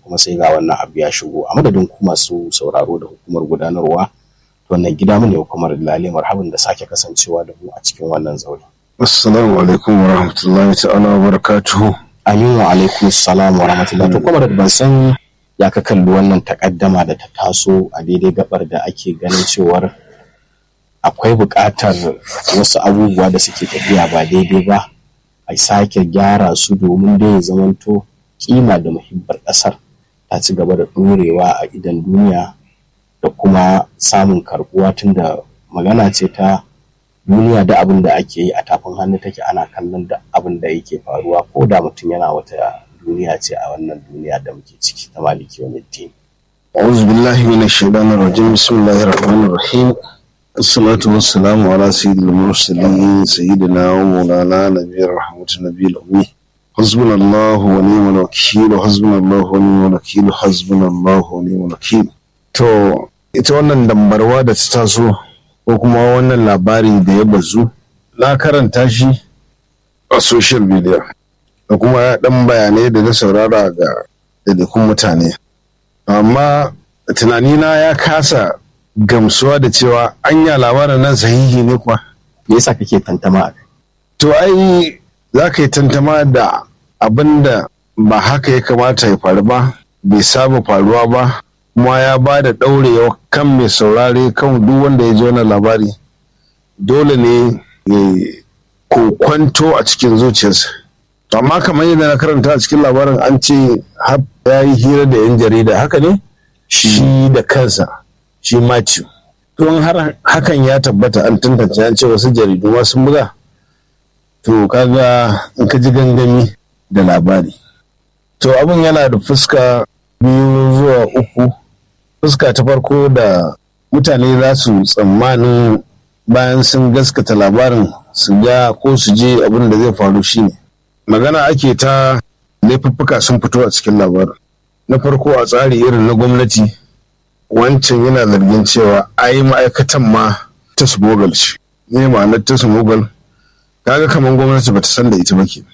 kuma sai ga wannan abu ya shigo a madadin ku masu sauraro da hukumar gudanarwa wannan gida mu ne hukumar lale marhaban da sake kasancewa da mu a cikin wannan zaure assalamu alaikum wa rahmatullahi ta'ala wa barakatuhu amin wa alaikum salam wa rahmatullahi to kuma da ban san ya ka kalli wannan takaddama da ta taso a daidai gabar da ake ganin cewar akwai buƙatar wasu abubuwa da suke tafiya ba daidai ba a sake gyara su domin dai ya zamanto kima da muhibbar ƙasar ta ci gaba da ɗorewa a idan duniya da kuma samun karɓuwa tunda magana ce ta duniya da abin da ake yi a tafin hannu take ana kallon da abin da yake faruwa ko da mutum yana wata duniya ce a wannan duniya da muke ciki ta maliki wani din. أعوذ بالله من الشيطان الرجيم بسم الله الرحمن الرحيم الصلاة والسلام على سيد المرسلين سيدنا ومولانا نبي الرحمة النبي الأمي حسبنا الله ونعم الوكيل حسبنا الله ونعم الوكيل حسبنا الله ونعم الوكيل to ita wannan dambarwa da ta taso ko kuma wannan labari da ya bazu na karanta shi a social media da kuma dan bayanai da na saurara ga daidaikun mutane amma tunanina ya kasa gamsuwa da cewa anya labarin nan sahihi ne kuwa me yasa kake tantama a kai to ai za ka yi tantama da abin da ba haka ya kamata ya faru ba bai saba faruwa ba kuma ya ba da ɗaurewa kan mai saurare kan duk wanda ya ji wannan labari dole ne ya kokwanto a cikin zuciyarsa to amma kamar yadda na karanta a cikin labarin an ce ya yi hira da yan jarida haka ne shi da kansa shi Matthew don har hakan ya tabbata an tantance an ce wasu jaridu ma sun buga to kaga in ka ji gangami da labari to abin yana da fuska biyu zuwa uku fuska ta farko da mutane za su tsammanin bayan sun gaskata labarin su ga ko su je abin da zai faru shine magana ake ta laifuffuka sun fito a cikin labarin na farko a tsari irin na gwamnati wancan yana zargin cewa ai ma'aikatan ma ta smogal ce ne ma'anar ta smogal kaga kamar gwamnati bata san da ita ba ke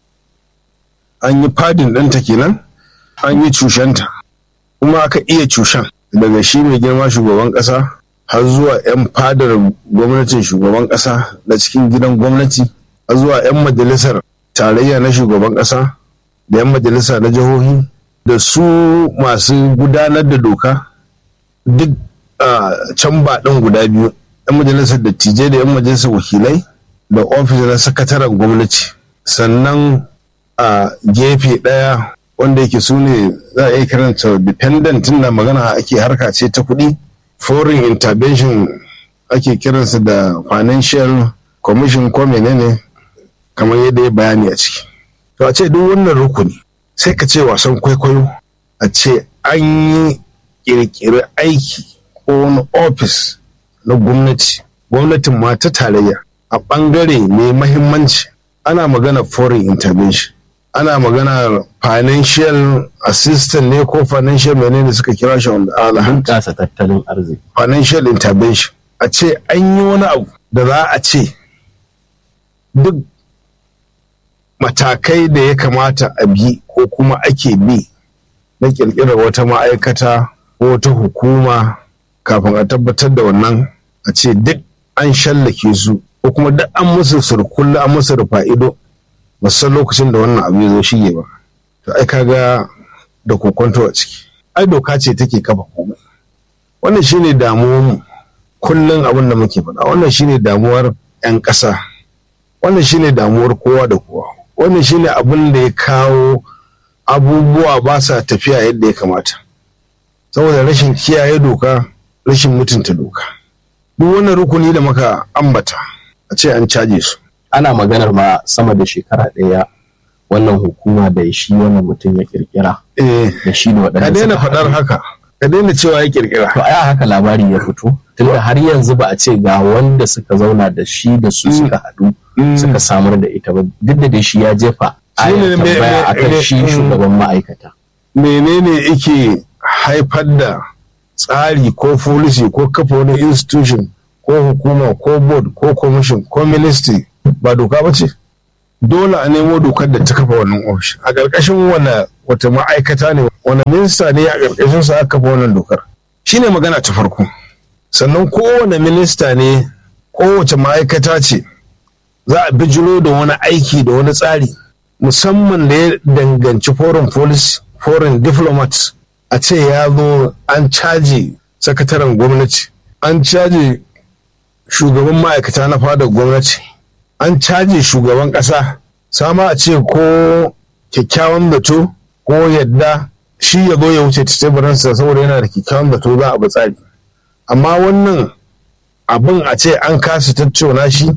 an yi fadin ɗanta kenan an yi cushenta kuma aka iya cushen daga shi mai girma shugaban ƙasa har zuwa 'yan fadar gwamnatin shugaban ƙasa da cikin gidan gwamnati har zuwa 'yan majalisar tarayya na shugaban ƙasa da 'yan majalisa na jihohi da su masu gudanar da doka duk can ba ɗin guda biyu 'yan majalisar dattijai da 'yan majalisar wakilai da ofis na sakataren gwamnati sannan a gefe ɗaya wanda yake su ne za a iya karanta dependent na magana ake harka ce ta kuɗi foreign intervention ake kiransa da financial commission ko menene kamar yadda ya bayani a ciki to a ce duk wannan rukuni sai ka ce wasan kwaikwayo a ce an yi kirkiri aiki ko wani ofis na gwamnati gwamnatin ma ta tarayya a ɓangare mai mahimmanci ana magana foreign intervention ana magana financial assistant ne ko financial menene suka kira shi wanda alahan kasa tattalin arziki financial intervention a ce an yi wani abu da za a ce duk matakai da ya kamata a bi ko kuma ake bi na kirkirar wata ma'aikata ko wata hukuma kafin a tabbatar da wannan a ce duk an shallake su ko kuma duk an musu surkulla an musu rufa ido ba san lokacin da wannan abu ya zo shige ba to ai kaga da kokonto a ciki ai doka ce take kafa komai wannan shine damuwar mu kullum abin da muke faɗa wannan shine damuwar 'yan ƙasa wannan shine damuwar kowa da kowa wannan shine abin da ya kawo abubuwa ba sa tafiya yadda ya kamata saboda rashin kiyaye doka rashin mutunta doka duk wannan rukuni da muka ambata a ce an caje su ana maganar ma sama da shekara ɗaya wannan hukuma da shi wannan mutum ya kirkira eh da shi da waɗanda ka daina suka faɗar haɗu. haka ka daina cewa ya kirkira to aya haka labari ya fito tunda har yanzu ba a ce ga wanda suka zauna da shi da su suka haɗu suka samar da ita ba duk da dai shi ya jefa Shi ne ayar me- tambaya me- akan me- shi mm. shugaban ma'aikata menene yake haifar da tsari ko policy ko kafa wani institution ko hukuma ko board ko commission ko ministry ba doka ba ce dole a nemo dokar da ta kafa wannan ofishin a ƙarƙashin wane wata ma'aikata ne wani minista ne a ƙarƙashin sa aka kafa wannan dokar shine magana ta farko sannan kowane minista ne kowace ma'aikata ce za a bijiro da wani aiki da wani tsari musamman da ya danganci foreign policy foreign diplomats a ce ya zo an caji sakataren gwamnati an caji shugaban ma'aikata na fadar gwamnati an caji shugaban ƙasa sama a ce ko kyakkyawan zato ko yadda shi ya zo ya wuce ta teburinsa saboda yana da kyakkyawan zato za a bi tsari amma wannan abin a ce an kasa tattauna shi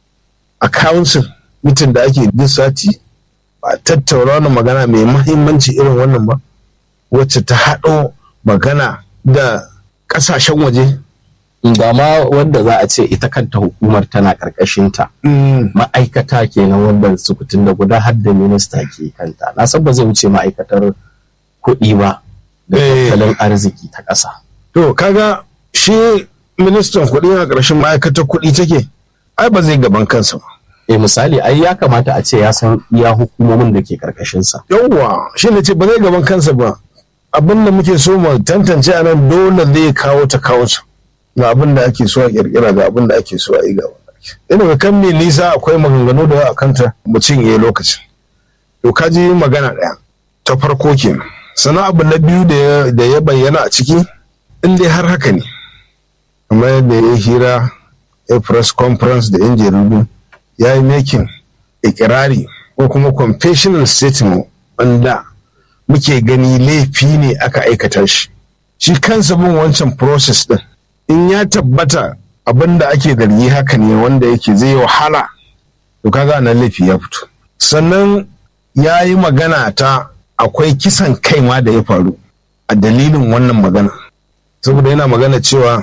a council mitin da ake duk sati ba tattauna wani magana mai mahimmanci irin wannan ba wacce ta haɗo magana da ƙasashen waje ba ma wanda za a ce ita kanta hukumar tana ƙarƙashinta ma'aikata kenan wanda sukutun da guda har da minista ke kanta na san ba zai wuce ma'aikatar kuɗi ba da tattalin arziki ta ƙasa to kaga shi ministan kuɗi a ƙarshen ma'aikatar kuɗi take ai ba zai gaban kansa ba eh misali ai ya kamata a ce ya san iya hukumomin da ke ƙarƙashinsa yawwa shi ne ce ba zai gaban kansa ba abin da muke so mu tantance a nan dole zai kawo ta kawo ta ga abin da ake so a kirkira ga abin da ake so a yi gaba ina ga kan mai nisa akwai maganganu da yawa kanta mu cinye lokacin to ka ji magana ɗaya ta farko kenan sannan abu na biyu da ya bayyana a ciki in dai har haka ne kamar yadda ya hira a press conference da yan jaridu ya yi making ikirari ko kuma confessional statement wanda muke gani laifi ne aka aikata shi shi kansa bin wancan process din in ya tabbata abin da ake zargi haka ne wanda yake zai wahala to kaga nan laifi ya fito sannan ya yi magana ta akwai kisan kai ma da ya faru a dalilin wannan magana saboda yana magana cewa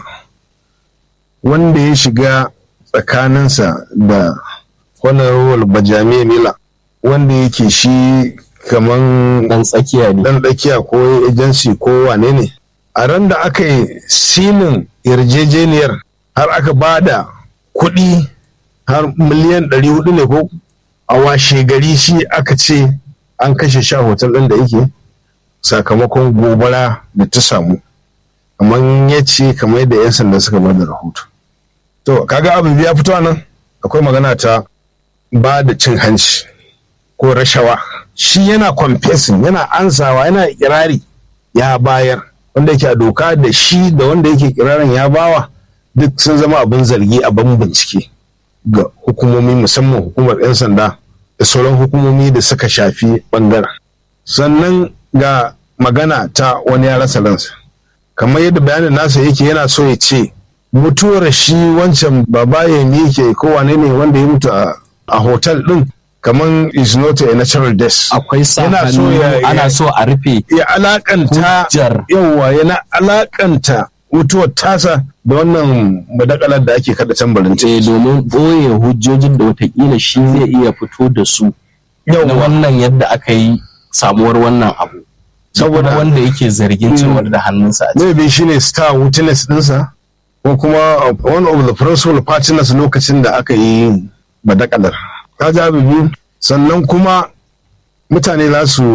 wanda ya shiga tsakaninsa da honorable bajami mila wanda yake shi kaman dan tsakiya ne dan tsakiya ko agency ko wane ne a ran da aka yi silin yarjejeniyar har aka ba da kuɗi har miliyan ɗari hudu ne ko a washe gari shi aka ce an kashe sha hotel ɗin da yake sakamakon gobara da ta samu kamar ya ce kamar yadda 'yan sanda suka ba da rahoto to kaga abin ya fito nan akwai magana ta ba da cin hanci ko rashawa shi yana confessing yana ansawa yana kirari ya bayar wanda yake a doka da shi da wanda yake kirarin ya bawa duk sun zama abin zargi a ban bincike ga hukumomi musamman hukumar 'yan sanda da sauran hukumomi da suka shafi bangaren sannan ga magana ta wani ya rasa ransa kamar yadda bayanin nasa yake yana so ya ce mutuwar shi wancan baba ya yake ko wane ne wanda ya mutu a hotel din kamar is not a natural death akwai sa Yana so hannu, ya- ana so a rufe ya alakanta Hujjar. yawa yana alakanta mutuwar tasa da wannan madakalar da ake kada tambarin eh, domin ɓoye hujjojin da watakila shi zai iya fito da su na yawa wannan yadda aka yi samuwar wannan abu saboda Saboda- wanda yake zargin cewar da hannunsa a ciki maybe shine star witness dinsa ko kuma one of the principal partners lokacin da aka yi badakalar ka ji abu biyu sannan kuma mutane za su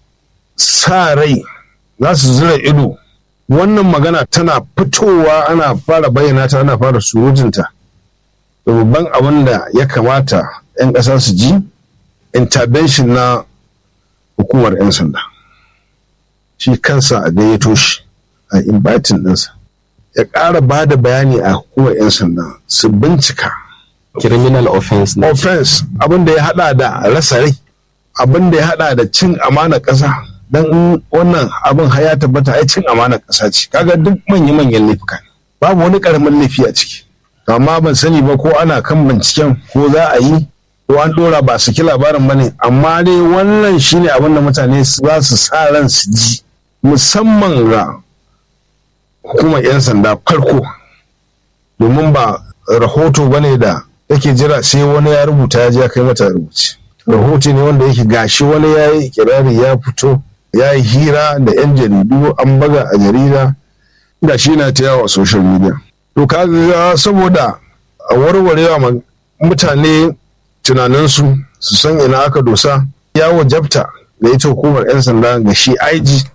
sa rai za su zura ido wannan magana tana fitowa ana fara bayyana ta ana fara surutunta da babban abin da ya kamata 'yan ƙasa su ji intervention na hukumar 'yan sanda shi kansa a gayyato shi a inviting ɗinsa ya ƙara ba da bayani a hukumar 'yan sanda su bincika criminal offense ne offense abin da ya hada da rasa rai abin da ya hada da cin amana ƙasa don in wannan abin har ya tabbata ai cin amana ƙasa ce kaga duk manya-manyan laifuka ne babu wani ƙaramin laifi a ciki To amma ban sani ba ko ana kan binciken ko za a yi ko an ɗora ba su ki labarin ba ne amma dai wannan shine abin da mutane za su sa ran su ji musamman ga hukumar 'yan sanda farko domin ba rahoto ba ne da yake jira sai wani ya rubuta ya je ya kai mata rubuci rahoto ne wanda yake gashi wani ya yi kirari ya fito ya yi hira da 'yan jaridu an baga a jarida da shi na ta yawa a social media to kaga saboda a warwarewa ma mutane tunaninsu su san ina aka dosa ya wajabta da ita hukumar 'yan sanda ga shi IG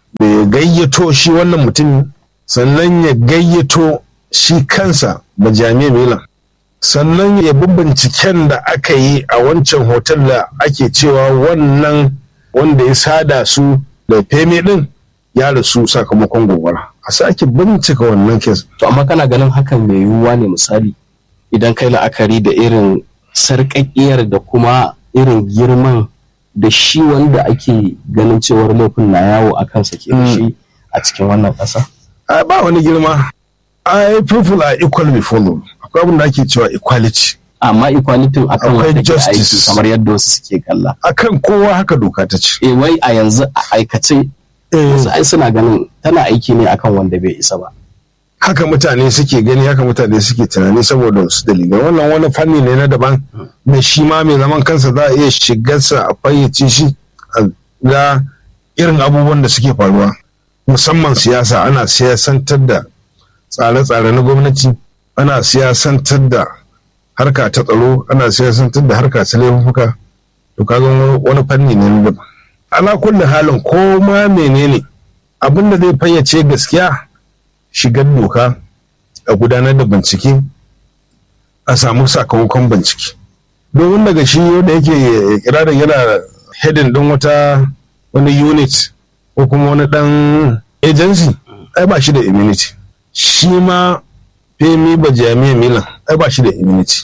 da ya gayyato shi wannan mutum sannan ya gayyato shi kansa ba jami'a milan sannan ya bi binciken da aka yi a wancan hotel da ake cewa wannan wanda ya sada su da feme din ya rasu sakamakon gobara a sake bincika wannan kes to amma kana ganin hakan mai yiwuwa ne misali idan kai la'akari da irin sarƙaƙiyar da kuma irin girman da shi wanda ake ganin cewar laifin na yawo a kansa ke da shi a cikin wannan ƙasa a ba wani girma I people are equal before law akwai abin da ake cewa equality amma equality akan Akwai wanda ke justice. aiki kamar yadda wasu suke kalla akan kowa haka doka ta ce eh wai a yanzu a aikace wasu ai suna ganin tana aiki ne akan wanda bai isa ba haka mutane suke gani haka mutane suke tunani saboda wasu dalilai wannan wani fanni ne na daban da shi ma mai zaman kansa za a iya shigarsa a fayyace shi a ga irin abubuwan da suke faruwa musamman siyasa ana siyasantar da tsare-tsare na gwamnati ana siyasantar da harka ta tsaro ana siyasantar da harka ta laifuka to kaga wani- wani fanni ne na daban ala kulli halin ko ma menene abin da zai fayyace gaskiya shigar doka a gudanar da bincike a samu sakamakon bincike domin daga shi wanda yake kirarin yana heading din wata wani unit ko kuma wani dan agency ai ba shi da immunity shi ma femi ba jami'a milan ai ba shi da immunity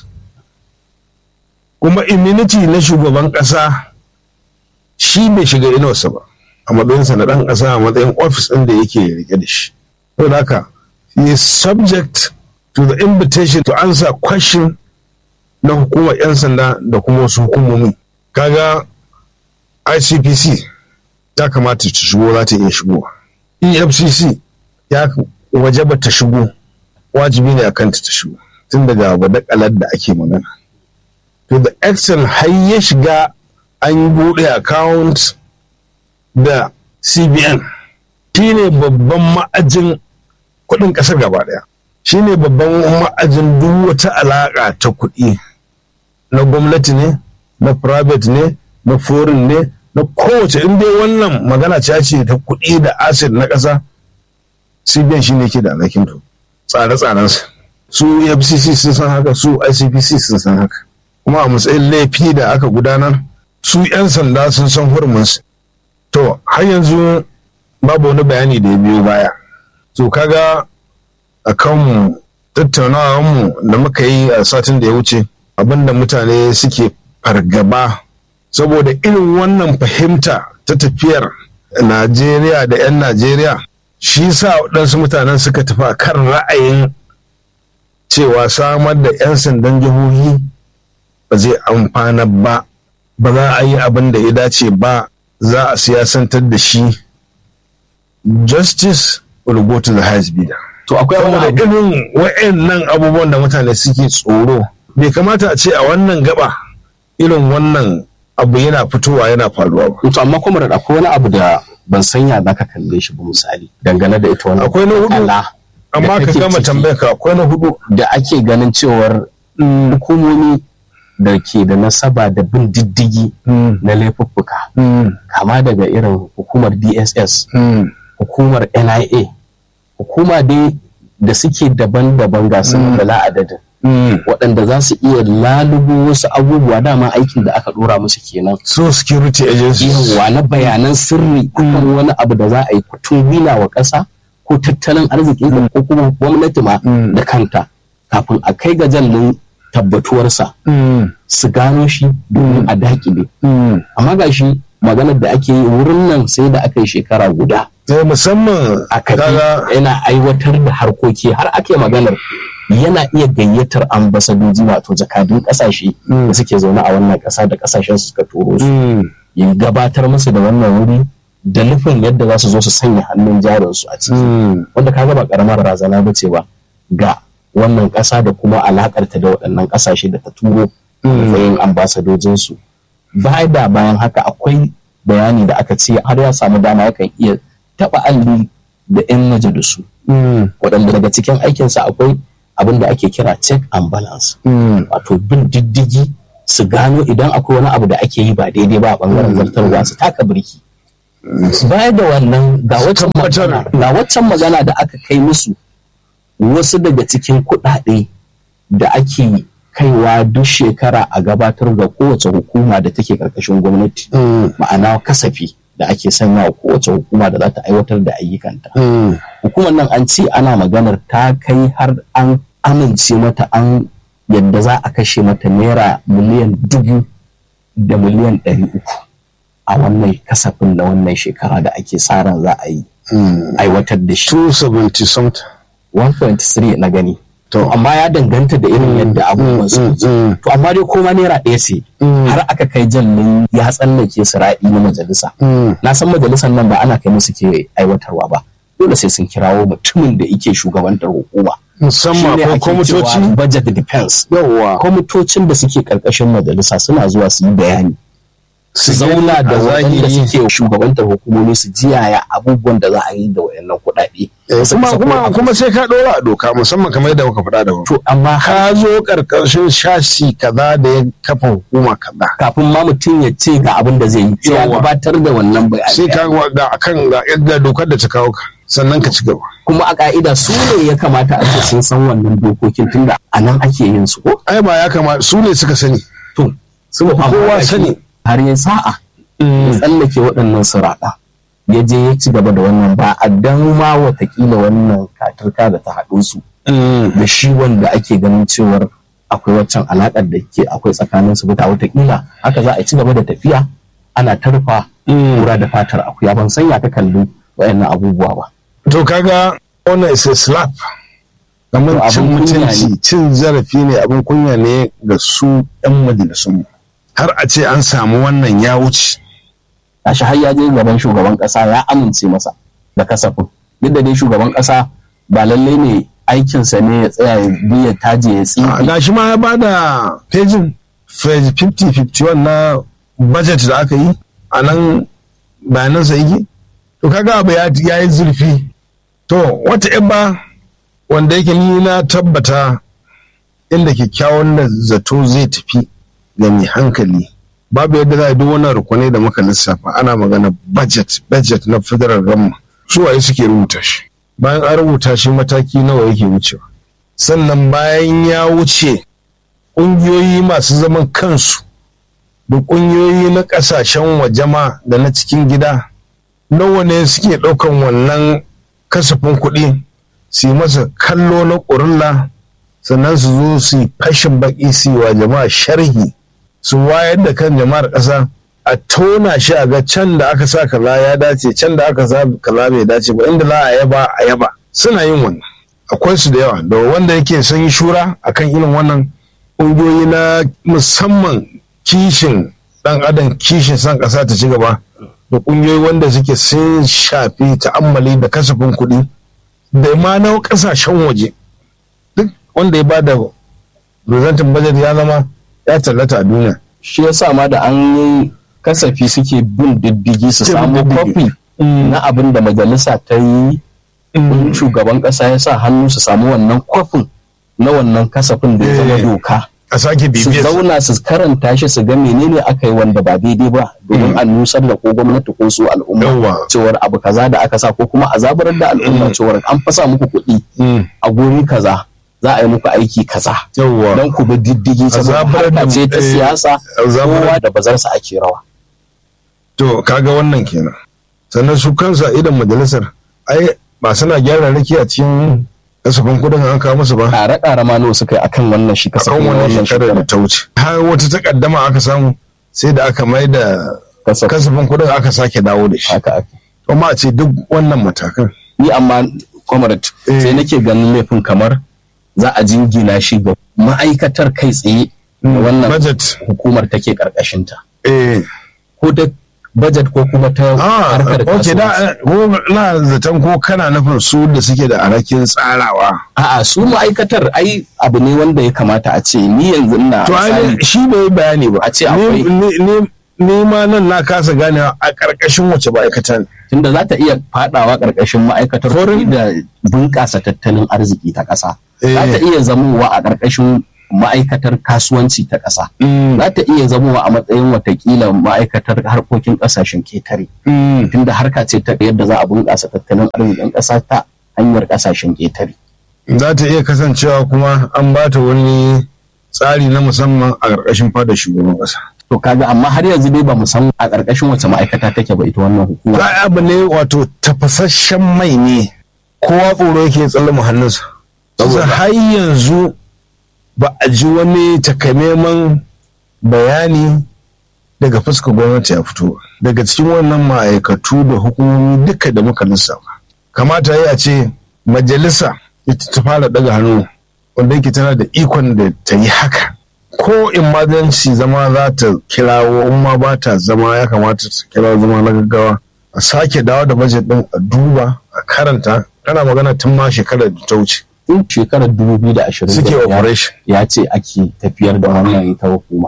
kuma immunity na shugaban kasa shi bai shiga inuwarsa ba a matsayinsa na dan kasa a matsayin ofis ɗin da yake rike da shi So haka, he is subject to the invitation to answer question na hukumar 'yan sanda da kuma wasu hukumomi. Kaga ICPC ya kamata ta shigo za ta iya shigo. EFCC ya waje ba ta shigo wajibi ne a kanta ta shigo tun daga badakalar da ake magana. To the extent har ya shiga an buɗe account da CBN. shi ne babban ma'ajin kuɗin ƙasar gaba ɗaya shi ne babban ma'ajin duk wata alaƙa ta kuɗi na gwamnati ne na private ne na foreign ne na kowace in dai wannan magana ce ce ta kuɗi da asset na ƙasa cbn shi ne ke da alhakin to tsare-tsarensa su fcc sun san haka su icpc sun san haka kuma a matsayin laifi da aka gudanar su 'yan sanda sun san huruminsu to har yanzu babu wani bayani da ya biyo baya to kaga a kanmu tattaunawarmu da muka yi a satin da ya wuce abinda mutane suke fargaba saboda irin wannan fahimta ta tafiyar najeriya da 'yan najeriya shi sa waɗansu mutanen suka tafi a kan ra'ayin cewa samar da 'yan sandan jihohi ba zai amfana ba ba za a yi abin da ya dace ba za a siyasantar da shi justice will go to the highest bidder. to akwai saboda wani abu irin wa'annan abubuwan da mutane suke tsoro bai kamata a ce a wannan gaba irin wannan abu yana fitowa yana faruwa ba to amma kuma da akwai wani abu da ban sanya za ka kalle shi ba misali dangane da ita wannan Akwai na hudu. ala amma da ka kake gama ciki, tambayar ka akwai na hudu da ake ganin cewar hukumomi da ke da nasaba da bin diddigi na laifuffuka kama daga irin hukumar dss hukumar nia hukuma dai da suke daban-daban ga su da la'adadin waɗanda za su iya lalubo wasu abubuwa dama aikin da aka ɗora musu kenan so security agencies yawa na bayanan sirri akan wani abu da za a yi kutun wila wa ƙasa ko tattalin arzikin ko kuma gwamnati ma da kanta kafin a kai ga jallin tabbatuwarsa su gano shi domin a dakile amma ga shi maganar da ake yi wurin nan sai da aka yi shekara guda Eh, musamman a kafi kaga yana aiwatar da harkoki har ake maganar yana iya gayyatar ambasadoji wato jakadun kasashe da suke zaune a wannan ƙasa da kasashen su suka turo su Mm. ya gabatar musu da wannan wuri da nufin yadda za su zo su sanya hannun jarinsu a ciki Mm. wanda kaga ba karamar razana ba ce ba ga wannan ƙasa da kuma alakarta da waɗannan ƙasashe da ta turo matsayin ambasadojinsu baya da bayan haka akwai bayani da aka ce har ya samu dama yakan iya taɓa alli da 'yan majalisu Mm. waɗanda daga cikin aikinsa akwai abin da ake kira check and balance Mm. wato bin diddigi su gano idan akwai wani abu da ake yi ba daidai ba a bangaren zartarwa su taka birki baya da wannan ga waccan tabbatar. magana ga waccan magana da aka kai musu wasu daga cikin kuɗaɗe da ake kaiwa duk shekara a gabatar ga kowace hukuma da take ƙarƙashin gwamnati Mm, ma'ana kasafi da ake sanya wa kowace hukuma da za ta aiwatar da ayyukanta mm, hukumar nan an ce ana maganar ta kai har an amince mata an yadda za a kashe mata naira miliyan dubu da miliyan ɗari uku a wannan kasafin na wannan shekara da ake sa ran za a yi mm. aiwatar da shi 270 something 1.3 na gani to amma ya danganta da irin yadda abubuwan su mm, mm, to amma dai koma naira ɗaya ce Mm. har aka kai jallin ya tsallake su ra'i na majalisa mm. na san majalisar nan ba ana kai musu ke aiwatarwa ba dole sai sun kirawo mutumin da yake shugabantar hukuma musamman Shine akwai ake kwamitoci cewa budget defense yawwa kwamitocin da suke karkashin majalisa suna zuwa su yi bayani su Su gani zauna da a waɗanda zahiri. suke shugabantar hukumomi su ji yaya abubuwan da za a yi da waɗannan kuɗaɗe Eh, Su kuma kasa kuma kuɗaɗe. kuma sai ka ɗora a doka musamman kamar yadda muka faɗa da wuri to amma har ka zo ƙarƙashin shashi kaza da ya kafa hukuma kaza kafin ma mutum ya ce ga abin da zai yi sai ya Yawwa. gabatar da wannan sai bayani ka ga ga akan ga yadda dokar da ta kawo ka sannan ka ci gaba kuma a ka'ida su ne ya kamata a ce sun san wannan dokokin tunda a nan ake yin su ko ai ba ya kamata su ne suka sani to su ba Kowa amma sani. har ya sa'a ya tsallake waɗannan suraɗa ya je ya ci gaba da wannan ba a dan ma watakila wannan katarka da ta haɗu su da shi wanda ake ganin cewar akwai waccan alaƙar da ke akwai tsakanin su ta watakila haka za a ci gaba da tafiya ana tarfa kura da fatar akuya ban sanya ta kalli wayannan abubuwa ba to kaga wannan is a slap kamar To, cin abin kunya mutunci cin zarafi ne abin kunya ne ga su yan majalisun har a ce an samu wannan ya wuce gashi har ya je gaban shugaban ƙasa ya amince masa da kasafin duk da dai shugaban ƙasa ba lallai ne aikinsa ne ya tsaya ya bi ya taje ya A, tsinke gashi ma ya bada pejin page 50-51 na budget da aka yi a nan bayanansa yake to kaga abu ya ya yi zurfi to wata yan ba wanda yake ni na tabbata inda kyakkyawan da zato zai tafi ga mai hankali babu yadda za a yi duk wannan rukunai da muka lissafa ana magana budget budget na federal government su waye suke rubuta shi bayan an rubuta shi mataki nawa yake wucewa sannan bayan ya wuce ƙungiyoyi masu zaman kansu da ƙungiyoyi na ƙasashen waje ma da na cikin gida nawa ne suke ɗaukan wannan kasafin kuɗi su yi masa kallo na ƙurilla sannan su zo su yi fashin baƙi su yi wa jama'a sharhi su wayar da kan jama'ar ƙasa a tona shi a ga can da aka sa kaza ya dace can da aka sa kaza bai dace ba inda za a yaba a yaba suna yin wannan akwai su da yawa da wanda yake son yi shura akan irin wannan ƙungiyoyi na musamman kishin ɗan adam kishin son ƙasa ta ci gaba da ƙungiyoyi wanda suke sun shafi ta'ammali da kasafin kuɗi da ma na ƙasashen waje duk wanda ya bada presenting budget ya zama ya tallata a duniya shi yasa ma da an yi kasafi suke bin diddigi su Suke samu bin diddigi. kofi na abin da majalisa ta yi in shugaban ƙasa ya sa hannu su samu wannan kofin na wannan kasafin da ya zama Eh. doka a sake su bibiyar zauna su karanta shi su ga menene aka yi wanda ba daidai ba domin a nusar da ko gwamnati ko su al'umma Yawwa. cewar abu kaza da aka sa ko kuma a zaburar da al'umma cewar an fasa muku kuɗi Mm. a guri kaza za a yi muku aiki kaza yawwa don ku bi diddigi saboda zaburar da- harka ce ta eh, siyasa a zaburar- kowa da bazarsa ake rawa to kaga wannan kenan sannan su kansa idan majalisar ai ba suna gyara raki a cikin kasafin kudin an kawo musu ba ƙare ƙare ma nawa suka yi akan wannan shi akan kasafin na wannan wannan shekarar da shekarar ta wuce har wata takaddama aka samu sai da aka mai da kasafin kasafin kudin aka sake dawo da shi haka ake kuma a ce duk wannan matakan ni amma comrade Eh. sai nake ganin laifin kamar za a jingina shi ga ma'aikatar kai tsaye da wannan budget hukumar take karkashinta eh ko ta budget ko kuma ta ah harkar ok kasuwanci da ko na zaton ko kana nufin su da suke da alhakin tsarawa a'a su ma'aikatar ai abu ne wanda ya kamata a ce ni yanzu ina to ai misali, shi bai yi bayani ba A ce Ni- akwai- ni- ni- ni ma nan na kasa ganewa a ƙarƙashin wace ma'aikata ne tunda za ta iya fadawa karkashin ma'aikatar Foreign- kuɗi da bunƙasa tattalin arziki ta ƙasa Eh. za ta iya zamowa a karkashin ma'aikatar kasuwanci ta ƙasa Mm, za ta iya zamowa a matsayin watakila ma'aikatar harkokin ƙasashen ketare mm. tunda harka ce ta yadda za a bunƙasa tattalin arzikin ƙasa ta hanyar ƙasashen ketare za ta iya kasancewa kuma an ba ta wani tsari na musamman a ƙarƙashin fadar shugaban ƙasa. to kaga amma har yanzu dai ba mu san a ƙarƙashin wace ma'aikata take ba ita wannan hukuma Za abu ne wato tafasasshen mai ne kowa tsoro yake tsalle hannunsa. Saboda har yanzu ba a ji wani takamaiman bayani daga fuskar gwamnati ya fito ba. daga cikin wannan ma'aikatu da hukumomi duka da muka lissafa. Kamata ya ce majalisa ita ta fara daga hannu wanda yake tana da ikon da ta yi haka. Ko emergency zama za ta kirawo in ma ba ta zama ya kamata ta kirawo zama na gaggawa a sake dawo da budget din a duba a karanta ana magana tun ma shekarar da ta wuce tun shekarar 2020 suke operation ya ce ake tafiyar da wannan ita hukuma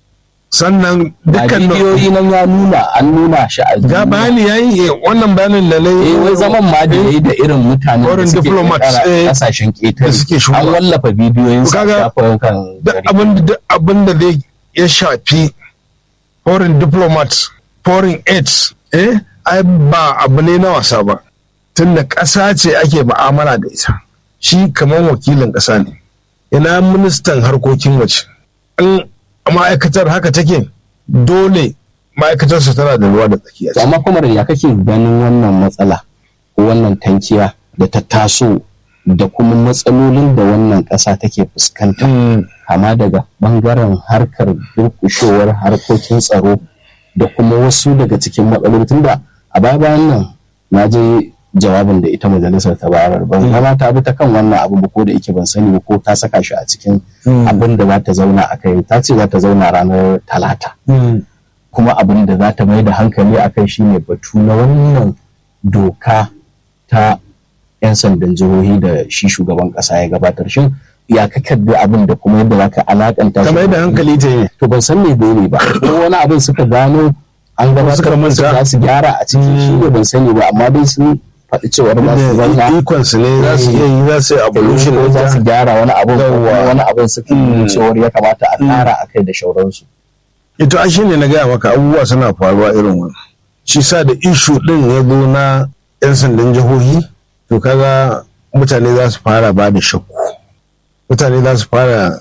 sannan a dukkan bidiyoyi nan ya nuna an nuna shi a ga bayani yayi eh, wannan bayanin da nayi eh wai zaman ma da yayi da irin mutanen da Foreign suke diplomats, ƙetara eh, kasashen ƙetare da suke shigowa. an wallafa bidiyoyin sa Kaga, shafin kan duk gari abin da duk abin da zai ya shafi foreign diplomats foreign aids eh ai ba abu ne na wasa ba tunda ƙasa ce ake ba'amala da ita shi kamar wakilin ƙasa ne ina ministan harkokin waje in ma'aikatar haka take dole ma'aikatarsa tana da ruwa da tsakiya To amma kuma ya kake ganin wannan matsala ko wannan tankiya da ta taso da kuma matsalolin da wannan ƙasa take fuskanta Mm, kama daga bangaren harkar durkushewar harkokin tsaro da kuma wasu daga cikin matsaloli tunda a baya bayan nan na je jawabin da ita majalisar ta bayar ban gama ta bi ta kan wannan abu ba ko da yake ban sani ba ko ta saka shi a cikin Mm. abin da za ta zauna a kai ta ce za ta zauna ranar talata mm, kuma abin da za ta mai da hankali a kai shine batu na wannan doka ta 'yan sandan jihohi da shi shugaban kasa ya gabatar shin ya ka da abin da kuma yadda za ka alakanta shi kamar da hankali ta yi to ban san me da ne ba ko wani abin suka gano an gabatar suka musu manta. za su gyara a ciki shi ne ban sani ba amma dai sun faɗi cewar za su zauna ikonsu ne za su iya yi za su yi evolution ko za su ɗinta. gyara wani abin ko kuma Yawwa. wani abin suka nuna cewar ya kamata a ƙara a kai da shauransu ito a shine na gaya maka abubuwa suna faruwa irin wannan shi sa da ishu din ya zo na yan sandan jihohi to kaga mutane za su fara ba da shakku mutane za su fara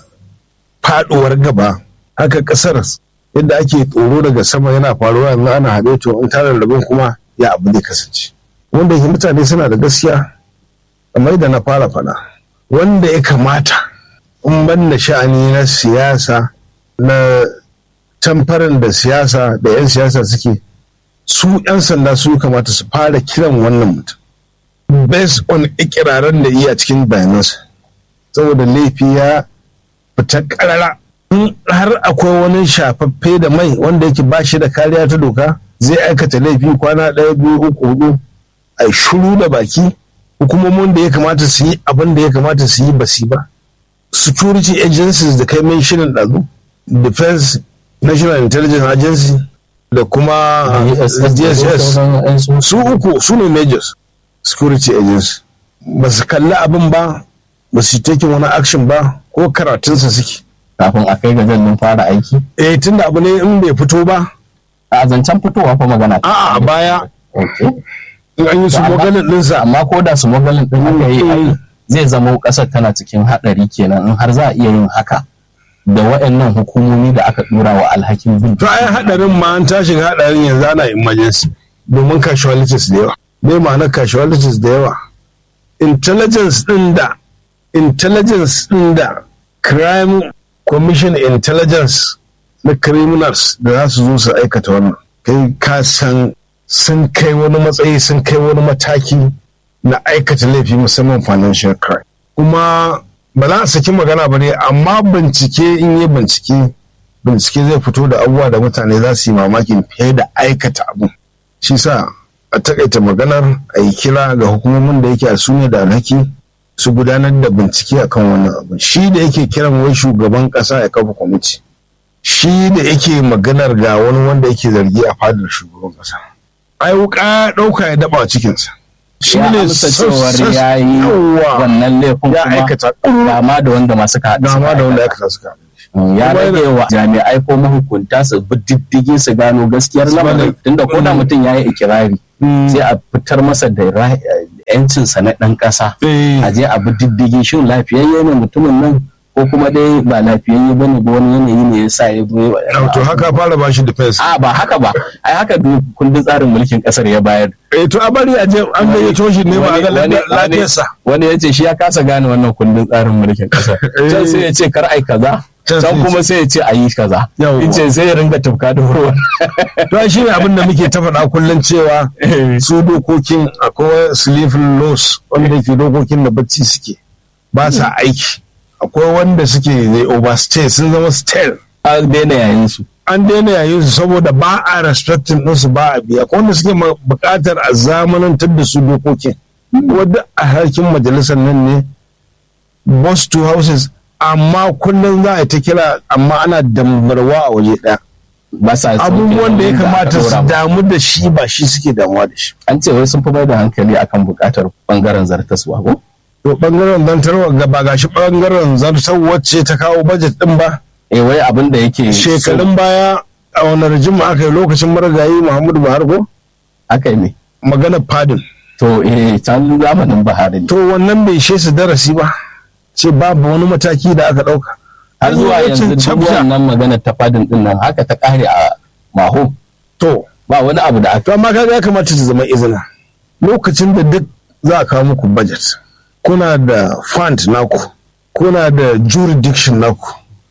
faduwar gaba haka kasar yadda ake tsoro daga sama yana faruwa yanzu ana haɗe to in tara rabin kuma ya abu zai kasance wanda yake mutane suna da gaskiya kamar da na fara faɗa wanda ya kamata in ban da sha'ani na siyasa na tamfarin da siyasa da 'yan siyasa suke su 'yan sanda su kamata su fara kiran wannan mutum based on ikirarin da iya cikin bayanansa saboda laifi ya fita karara in har akwai wani shafaffe da mai wanda yake ba shi da kariya ta doka zai aikata laifi kwana ɗaya biyu uku hudu a shuru da baki hukumomin da ya kamata su yi abin da ya kamata su yi ba su yi ba security agencies da kai mai shirin ɗazu defense national intelligence agency da kuma dss su uku su ne majors security agency ba su kalli abin ba ba su taking wani action ba ko karatunsa suke kafin a kai ga zan fara aiki eh tunda abu ne in bai fito ba a zancen fitowa fa magana a'a a baya Okay. in an yi su To, amma- maganin ɗinsa amma ko da su magalin din aka yi ai Mm. zai zama kasar tana cikin hadari kenan in har za a iya yin haka da waɗannan hukumomi da aka dora wa alhakin bin to ai hadarin ma an tashin hadarin yanzu ana emergency domin casualties da yawa bai ma'anar casualties da yawa intelligence din da intelligence din da crime commission intelligence na criminals da za su zo su aikata wannan kai ka san sun kai wani matsayi sun kai wani mataki na aikata laifi musamman financial crime kuma ba za a saki magana ba ne amma bincike in yi bincike bincike zai fito da abubuwa da mutane za su yi mamakin fiye da aikata abu shi sa a takaita maganar a yi kira ga hukumomin da yake a su ne da alhaki su gudanar da bincike akan wannan abu shi da yake kiran wai shugaban kasa ya kafa kwamiti shi da yake maganar ga wani wanda yake zargi a fadar shugaban kasa ai wuka ɗauka ya daba cikinsa shi ya ne amsa cewar sassas- ya yi yawa. wannan laifin ya kuma aikata dama da wanda masu ka dama da wanda ya kasa suka ya Kuma rage wa jami'ai ko mahukunta su bi diddigi su gano gaskiyar Su lamarin bane. tunda ko da mutum ya yi ikirari sai a fitar masa da ra- yancinsa na ɗan ƙasa a je a bi diddigi shin lafiyayye ne mutumin nan ko kuma dai ba lafiyayye ba ne ba wani yanayi ne ya sa ya zo ya to haka fara bashi defense a ba haka ba ai haka duk kundin tsarin mulkin ƙasar ya bayar eh to a bari a je an gayyato shi ne ba a ga Wani- wani- lafiyarsa wani ya ce shi ya kasa gane wannan kundin tsarin mulkin ƙasar can sai ya ce kar ai kaza Can sai can ya kuma sai ya ce a yi kaza Yawwa. in ce sai ya ringa tufka da ruwa to shi ne abin da muke ta faɗa kullum cewa su dokokin akwai sleeping laws wanda ke dokokin da bacci suke ba sa aiki akwai wanda suke they overstay sun zama stale a daina yayin su an daina yayin su saboda ba a respecting ɗinsu ba a biya akwai wanda suke ma- buƙatar a zamanantar da su dokokin wadda a harkin majalisar nan ne boss two houses amma kullum za a yi ta kira amma ana dambarwa a waje ɗaya ba sa sauke abubuwan da ya nauyin aka kamata su ɗora musu. damu da shi ba shi suke damuwa da shi an ce wai sun fi mai da hankali akan bukatar bangaren zartaswa ko to bangaren zantarwa ga ba gashi bangaren zartar wacce ta kawo budget din ba eh wai abin da yake shekarun baya a wani rajin aka yi lokacin marigayi muhammadu buhari ko aka yi ne magana fadin to eh can zamanin Buhari ne to wannan bai ishe su darasi ba ce babu wani mataki da aka ɗauka har An yi zuwa wancan yanzu duk chapter. wannan magana ta fadin din nan haka ta kare a maho to ba wani abu da aka to amma kaga ya kamata ta zama izina lokacin da duk za a kawo muku budget kuna da fund naku kuna da jurisdiction naku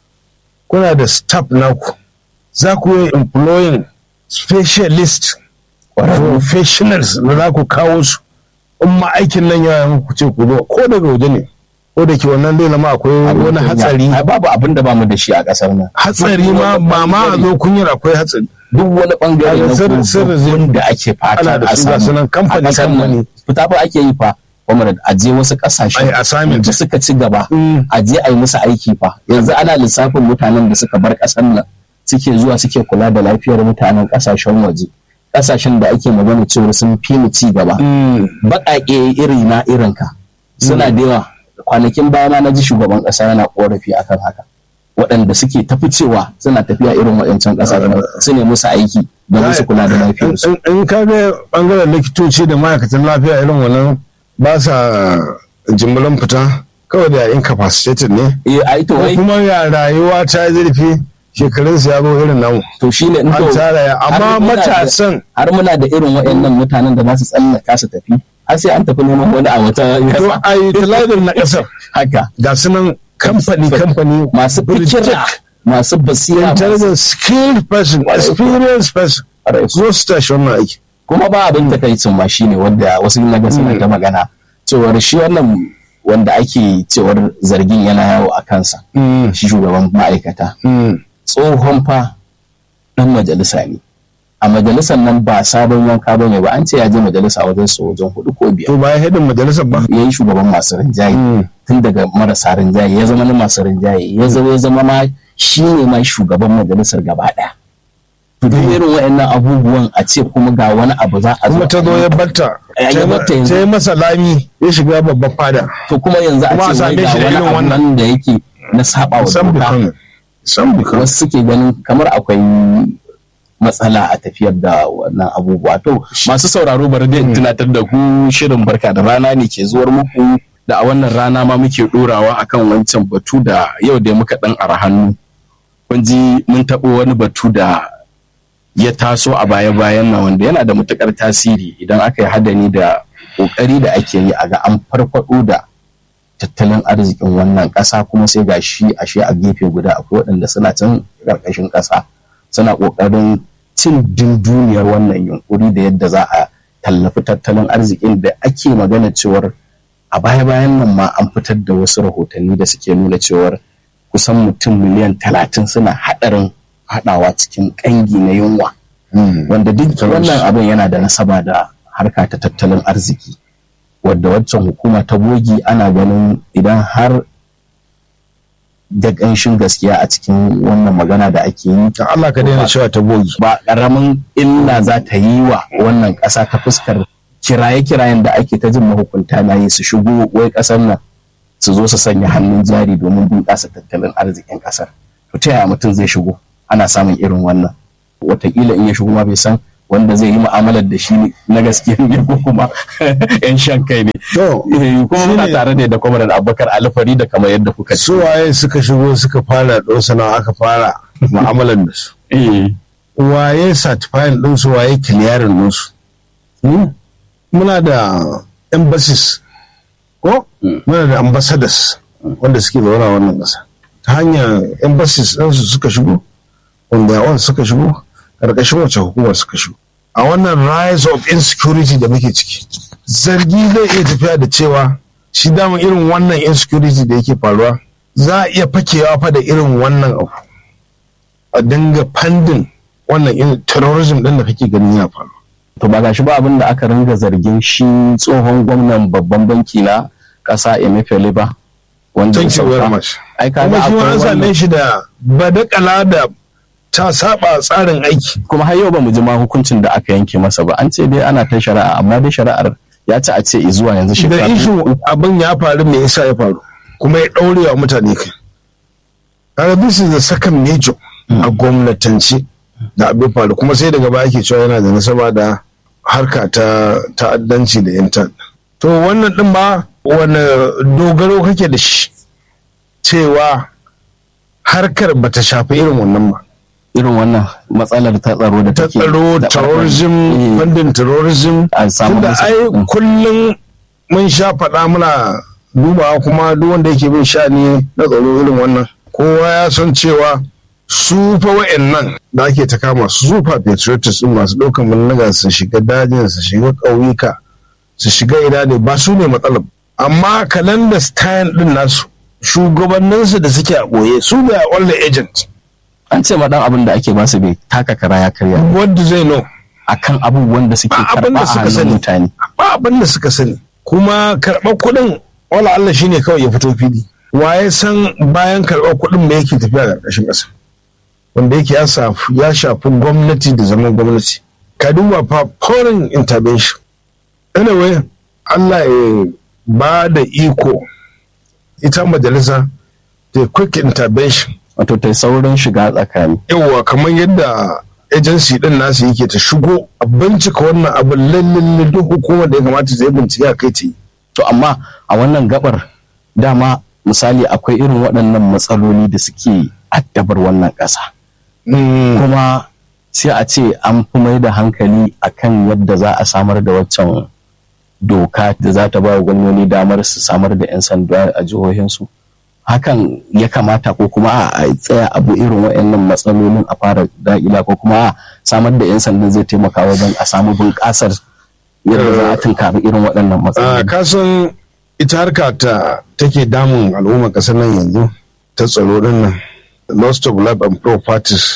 kuna da staff naku za ku yi employing specialist professionals da za ku kawo su in ma aikin nan ya muku ce ku zo ko daga waje ne ko da ke wannan dole ma akwai wani hatsari ai babu abin da bamu da shi a kasar nan hatsari ma ba ma a zo kunyar akwai hatsari duk wani bangare Kaga na sirri- sirri zai- kogon da ake fata Ana da a su ga samu sunan kamfani- a ƙasar nan. kamfani. fita fa ake yi fa kuma da aje wasu kasashe Ai, assignment. da suka ci gaba Mm. a je a yi musu aiki fa yanzu ana lissafin mutanen da suka bar ƙasar nan suke zuwa suke kula da lafiyar mutanen ƙasashen waje ƙasashen da ake magana cewa sun fi mu ci gaba baƙaƙe iri na irinka suna da yawa kwanakin baya ma na ji shugaban ƙasa yana ƙorafi akan haka waɗanda suke tafi cewa suna tafiya irin waɗancan ƙasashen su ne musu aiki da musu kula da lafiyarsu in in ka ga bangaren likitoci da ma'aikatan lafiya irin wannan ba sa jimbilan fita kawai da incapacitated ne eh ai to ko wai kuma ya rayuwa ta yi zurfi shekarun su ya zo irin namu to shine in an to tara ya har amma muna da- matasan har muna da irin waɗannan mutanen da za su tsallaka su tafi har sai an tafi neman wani a wata to ƙasa. a utilizing na kasar haka ga su nan kamfani kamfani masu fikira masu basira masu- intelligent skilled person experienced person Ƙwarai. zo su tashi wannan aiki kuma ba abin takaicin ma shine wanda wasu naga suna ta magana cewar shi wannan wanda ake cewar zargin yana yawo a kansa shi shugaban ma'aikata tsohon fa dan majalisa ne a majalisar nan ba sabon yanka ba ne ba an ce ya je majalisa wajen su wajen hudu ko biyar to ba ya hedin majalisar ba ya yi shugaban masu rinjaye tun daga marasa rinjaye ya zama na masu rinjaye ya zama ya zama ma shi ne ma shugaban majalisar gaba ɗaya to duk irin waɗannan abubuwan a ce kuma ga wani abu za a zo kuma ta zo ya batta Eh, ya batta yanzu. ta yi masa lami ya shiga babban fada to kuma yanzu a Kuma a ce wai same ga shi da wani irin abu wannan. nan da yake na saba wa san doka bikan san bikan wasu suke ganin kamar akwai matsala a tafiyar da wannan abubuwa to masu sauraro bari dai in tunatar da ku shirin barka da rana ne ke zuwar muku da a wannan rana ma muke dorawa akan wancan batu da yau da muka dan ara hannu kun ji mun taɓo wani batu da ya taso a baya-bayan nan wanda yana da matukar tasiri idan aka yi hadani da kokari da ake yi a ga an farfado da tattalin arzikin wannan ƙasa kuma sai ga shi ashe a gefe guda akwai waɗanda suna can ƙarƙashin ƙasa suna ƙoƙarin cin dunduniyar wannan yunkuri da yadda za a tallafi tattalin arzikin da ake magana cewar a baya-bayan nan ma an fitar da wasu rahotanni da suke nuna cewar kusan mutum miliyan talatin suna haɗarin haɗawa cikin ƙangi na yunwa wanda duk wannan abin yana da nasaba da harka ta tattalin arziki wadda waccan hukuma ta bogi ana ganin idan har da ƙanshin gaskiya a cikin wannan magana da ake yi ta Allah ka daina cewa ta bogi ba ƙaramin illa za ta yi wa wannan ƙasa ta fuskar kiraye-kirayen da ake ta jin mahukunta na yi su shigo wai ƙasar nan su zo su sanya hannun jari domin bunƙasa tattalin arzikin ƙasar to ta yaya mutum zai shigo ana samun irin wannan wataƙila in ya shigo ma bai san wanda zai yi mu'amalar da shi na gaskiya ne ko kuma yan shan kai ne to kuma muna shine- tare ne da kwamarar abubakar alfari da kamar yadda kuka su waye suka shigo suka fara ɗosana aka fara mu'amalar da su Eh, waye certifying ɗinsu waye kiliyarin ɗinsu Hmm? muna da embassies ko muna da ambassadors wanda suke zaune a wannan ƙasa ta hanyar embassies ɗinsu suka shigo wanda yawan suka shigo ƙarƙashin wace hukumar suka shigo a wannan rise of insecurity da muke ciki zargi zai iya tafiya da cewa shi dama irin wannan insecurity da yake faruwa za a iya fakewa fa da irin wannan abu a dinga fandin wannan irin terrorism ɗin da kake ganin ya faru to ba gashi ba abin da aka ringa zargin shi tsohon gwamnan babban banki na ƙasa emefiele ba wanda ya Thank you very sauka. much. ai kaga kuma shi ma akwai an same wannan- shi da badakala da ta saba tsarin aiki kuma har yau ba mu ji ma hukuncin da aka yanke masa ba an ce dai ana ta shari'a amma dai shari'ar ya ci a ce zuwa yanzu da shekaru ishu abin ya faru me yasa ya faru kuma ya ɗaure wa mutane kai kaga this is the second major a gwamnatance da abin faru kuma sai daga baya ake cewa yana da nasaba da harka ta ta'addanci da yan ta'adda to wannan din ba wani dogaro kake da shi cewa harkar bata shafi irin wannan ba irin wannan matsalar ta tsaro da ta take tsaro da terrorism Eh, funding terrorism a samu tunda masa- ai Mm. kullum mun sha faɗa muna dubawa kuma duk wanda yake bin sha'ani na tsaro irin wannan kowa ya san cewa su fa wa'annan da ake ta kama su su fa patriotists din masu ɗaukan mulnaga su shiga dajin su shiga ƙauyuka su shiga ina ne ba su ne matsalar amma kalanda style din nasu shugabanninsu da suke a ɓoye su da only agent an ce ma dan abin da ake ba su bai taka kara ya karya wanda zai know akan abubuwan da suke Ba abin karba da a suka hannun sani. mutane ba abin da suka sani kuma karɓar kuɗin wala Allah shine kawai ya fito fili waye san bayan karɓar kuɗin me yake tafiya a ƙarƙashin ƙasa wanda yake ya shafi ya shafi gwamnati da zaman gwamnati ka duba fa foreign intervention anyway Allah ya ba da iko ita majalisa da quick intervention wato ta saurin shiga tsakani yawa kamar yadda agency din nasu yake ta shigo a bincika wannan abin lallin duk hukumar da ya kamata ta yi bincike a kai ta yi to amma a wannan gabar dama misali akwai irin waɗannan matsaloli da suke addabar wannan ƙasa kuma sai a ce an fi mai da hankali akan yadda za a samar da waccan doka da za ta ba wa gwamnoni damar su samar da 'yan sanda a jihohinsu hakan ya kamata ko kuma a a tsaya abu irin waɗannan matsalolin a fara da'ila ko kuma a samar da 'yan sandan zai taimaka wajen a samu bunƙasar yadda za a tunkari irin waɗannan a matsaloli kasan ita harka ta take damun al'ummar ƙasar nan yanzu ta tsaro din nan lost of life and properties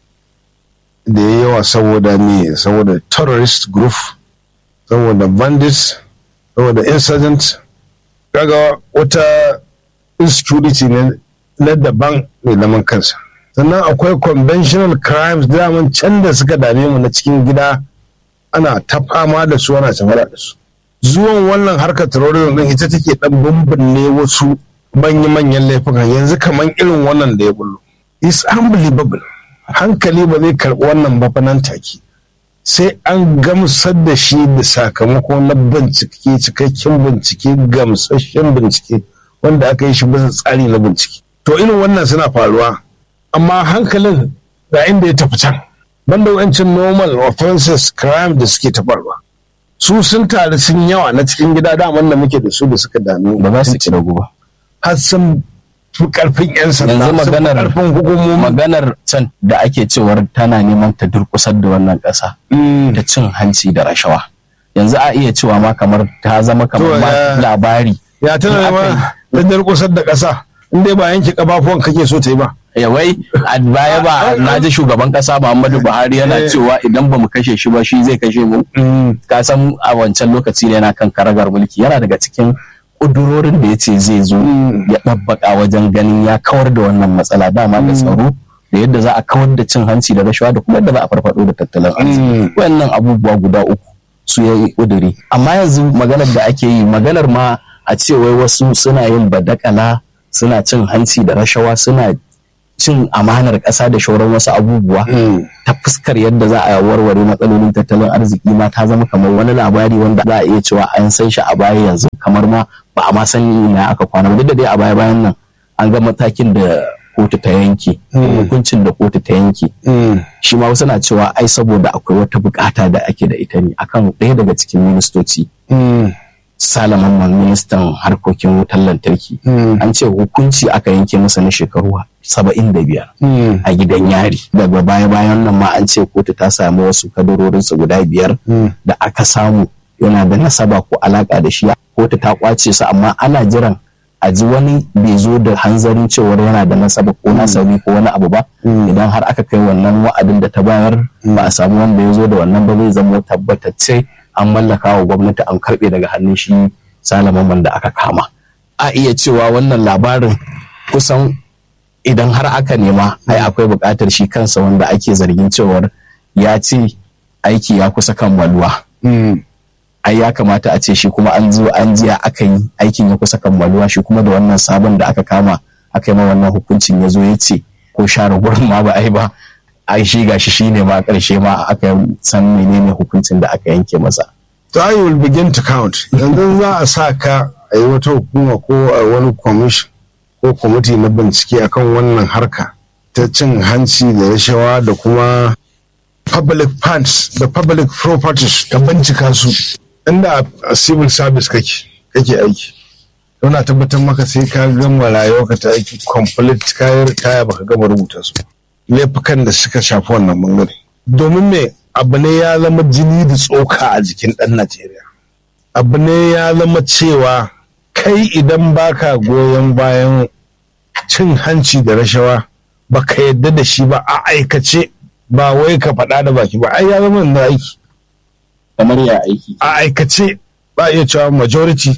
da ya yawa saboda me saboda terrorist group saboda bandits saboda insurgent kaga wata insecurity ne na daban mai zaman kansa sannan akwai conventional crimes daman can da suka dame mu na cikin gida ana ta fama da su ana tafara da su zuwan wannan harkar terrorism din ita take dan bumbunne wasu manya-manyan laifukan yanzu kamar irin wannan da ya bullo is unbelievable hankali ba zai karɓi wannan ba fa nan take sai an gamsar da shi da sakamako na bincike cikakken bincike gamsasshen bincike wanda aka yi shi bisa tsari na bincike to irin wannan suna faruwa amma hankalin ga inda ya tafi can banda wancan normal offenses crime da suke ta faruwa su sun taru sun yawa na cikin gida daman da muke da su da suka dame ba za su ci ragu ba har sun fi karfin yan sanda Yanzu sun fi maganar- karfin hukumomi maganar can da ake cewar tana neman ta durkusar da wannan ƙasa Mm. da cin hanci da rashawa yanzu a iya cewa ma kamar ta zama kamar To, ma ya- ya labari In aka tana ma da durkusar da ƙasa in dai ba yanke kafafuwan kake so ta yi ba yawai a baya ba na ji shugaban kasa Muhammadu Buhari yana Eh. cewa idan ba mu kashe shi ba shi zai kashe mu ka san a wancan lokaci ne yana kan karagar mulki yana daga cikin kudurorin da ya ce zai zo ya ɗabbaka wajen ganin ya kawar da wannan matsala dama da tsaro da yadda za a kawar da cin hanci da rashawa da kuma yadda za a farfado da tattalin arziki wayannan abubuwa guda uku su ya yi ƙuduri amma yanzu maganar da ake yi maganar ma a ce wai wasu suna yin badakala suna cin hanci da rashawa suna cin amanar ƙasa da shauran wasu abubuwa ta fuskar yadda za a warware matsalolin tattalin arziki ma ta zama kamar wani labari wanda za a iya cewa an san shi a baya yanzu kamar ma ba a ma san ina aka kwana ba duk da dai a baya bayan nan an ga matakin da kotu ta yanke hukuncin da kotu ta yanke shi ma wasu na cewa ai saboda akwai wata bukata da ake da ita ne akan ɗaya daga cikin ministoci salaman ministan harkokin wutar lantarki an ce hukunci aka yanke masa na shekaru saba'in da biyar a gidan yari daga baya bayan nan ma an ce kotu ta sami wasu kadarorinsa guda biyar da aka samu yana da nasaba ko alaka da shi kotu ta kwace su amma ana jiran a ji wani bai zo da hanzarin cewar yana da nasaba ko nasabi ko wani abu ba idan har aka kai wannan wa'adin da ta bayar ba a samu wanda ya zo da wannan ba zai zama tabbatacce an mallaka wa gwamnati an karbe daga hannun shi salaman da aka kama a iya cewa wannan labarin kusan idan har aka nema ai akwai buƙatar shi kansa wanda ake zargin cewar ya ce aiki ya kusa kammaluwa ai ya kamata a ce shi kuma an zo an jiya aka yi aikin ya kusa kammaluwa shi kuma da wannan sabon da aka kama aka yi ma wannan hukuncin ya zo ya ce ko share gurin ma ba ai ba ai shi gashi shi ne ma karshe ma aka san menene hukuncin da aka yanke masa to I will begin to count yanzu za a sa ka a yi wata hukuma ko a wani commission ko kwamiti na bincike akan wannan harka ta cin hanci da rashawa da kuma public funds da public properties ka bincika su inda a civil service kake kake aiki yana tabbatar maka sai ka gama rayuwarka ta aiki complete kayar kaya baka gama rubuta su laifukan da suka shafi wannan bangare domin me abu ne ya zama jini da tsoka a jikin ɗan najeriya abu ne ya zama cewa kai idan baka goyon bayan cin hanci da rashawa baka yadda da shi ba a aikace ba wai ka faɗa da baki ba ai ya zama da aiki kamar ya aiki a aikace ba iya cewa majority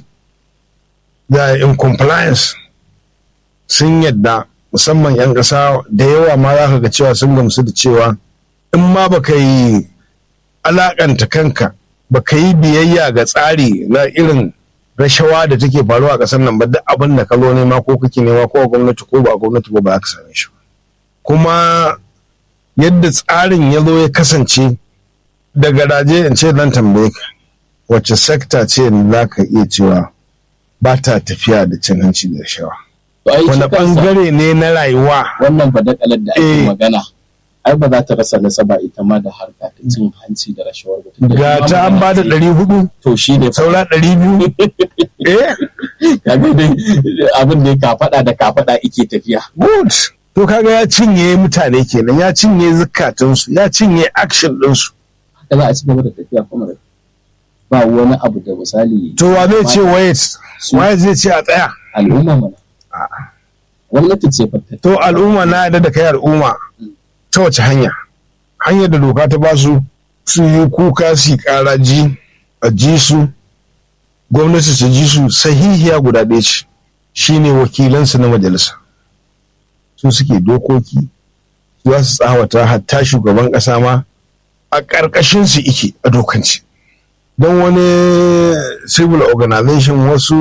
da in compliance sun yadda musamman 'yan ƙasa da yawa ma za ka ga cewa sun gamsu da cewa in ma baka yi alakanta kanka baka yi biyayya ga tsari na irin rashawa da take faruwa a ƙasar nan ba duk abin da ka zo nema ko kake nema ko a gwamnati ko ba a gwamnati ba ba ka same shi kuma yadda tsarin ya zo ya kasance da garaje in ce dan tambaye ka wacce sekta ce za ka iya cewa ba ta tafiya da cin hanci da rashawa wani bangare ne na rayuwa wannan badakalar da ake magana ai ba za ta rasa nasaba ita ma da harka ta cin hanci da rashawar mutum ga ta an ba da ɗari hudu to shi ne saura ɗari biyu eh kaga dai abin da ka faɗa da ka faɗa ike tafiya good to kaga ya cinye mutane kenan ya cinye zukatunsu ya cinye action ɗinsu haka za a ci gaba da tafiya kuma da ba wani abu da misali to wa zai ce wait waye zai ce a tsaya al'umma mana gwamnati ce fatta to al'umma na yadda da kai al'umma ta wace hanya hanyar da doka ta basu su yi kuka su kara ji a ji su gwamnati su ji su sahihiya guda ɗaya ce shine wakilansu na majalisa su suke dokoki za su tsawata hatta shugaban ƙasa ma a ƙarƙashin su ike a dokanci don wani civil organization wasu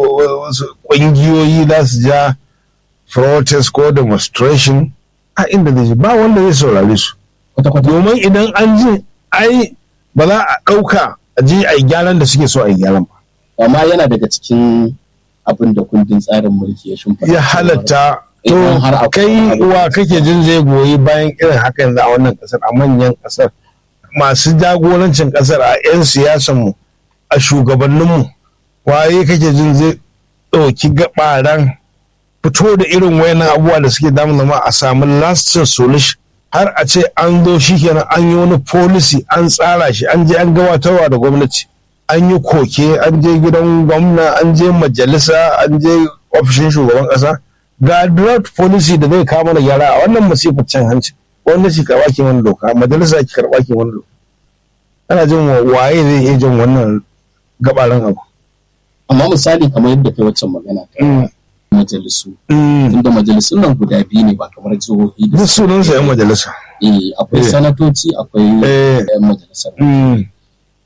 ƙungiyoyi za su ja protest ko demonstration a inda zai ba wanda zai saurare su domin idan an ji ai ba za a ɗauka a je a yi gyaran da suke so a yi gyaran ba amma yana daga cikin abin da kundin tsarin mulki ya shimfa ya halatta to kai uwa kake jin zai goyi bayan irin haka yanzu a wannan kasar a manyan kasar masu jagorancin kasar a 'yan siyasanmu a shugabanninmu waye kake jin zai ɗauki gabaran fito da irin wayannan abubuwa da suke damun zama a samu lasting solution har a ce an zo shi kenan an yi wani policy an tsara shi an je an gabatarwa da gwamnati an yi koke an je gidan gwamna an je majalisa an je ofishin shugaban kasa ga draft policy da zai kawo mana gyara a wannan masifar cin hanci wanda shi karɓa ke wani doka majalisa ki karɓa ke wani doka ana jin waye zai iya jin wannan gabaran abu amma misali kamar yadda kai waccan magana ta majalisu inda majalisun nan guda biyu ne ba kamar jihohi da duk sunansa yan majalisa eh akwai sanatoci akwai yan majalisar